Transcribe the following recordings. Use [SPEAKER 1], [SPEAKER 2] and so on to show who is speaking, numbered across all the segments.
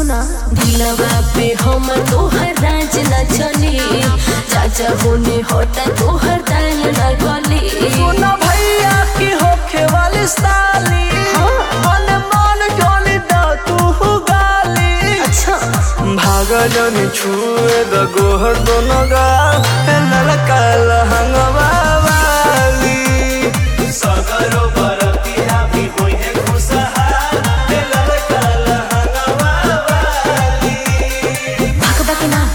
[SPEAKER 1] सुना दिलवा पे हम तोहर राज न चली चाचा होने होता तोहर दाल न गली
[SPEAKER 2] सुना भैया की होखे वाली साली
[SPEAKER 1] हाँ।
[SPEAKER 2] मन मान जोली दा तू गाली
[SPEAKER 1] अच्छा
[SPEAKER 2] भाग जन छुए द गोहर दोनों गाल ए ललका लहंगवा वाली सगरो बरतिया भी होई है खुशहाल ए ललका लहंगवा वाली
[SPEAKER 1] भगवा के नाम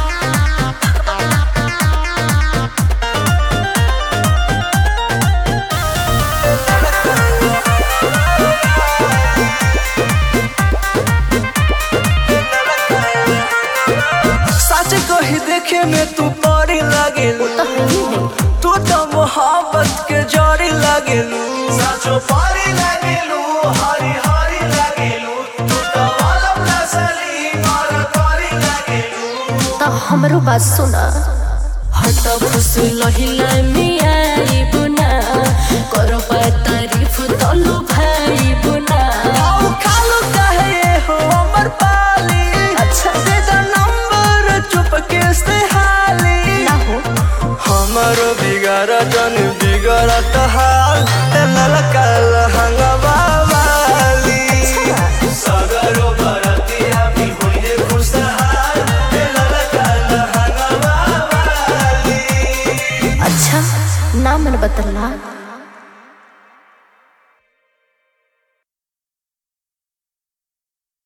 [SPEAKER 2] सच कही देखे में तू परी लागेलू तू तो मोहब्बत के जड़ी लागेलू सचो परी लागेलू हरी हरी लागेलू तू तो आलम नसली मार करी लागेलू
[SPEAKER 1] तो हमरो बात सुना हट खुश लहिला में आई बुना करो तारीफ तलु भाई बुना
[SPEAKER 2] आओ खालू कहे हो अमर पाली
[SPEAKER 1] अच्छा।
[SPEAKER 2] दे द नंबर चुपके से हाली
[SPEAKER 1] ना हो
[SPEAKER 2] हमारो बिगाड़ जन बिगड़त हाल ए ललका लहंगवा वाली सगरो बरतिया भी होइए खुशहाल ए ललका लहंगवा वाली
[SPEAKER 1] अच्छा नाम मन बदलना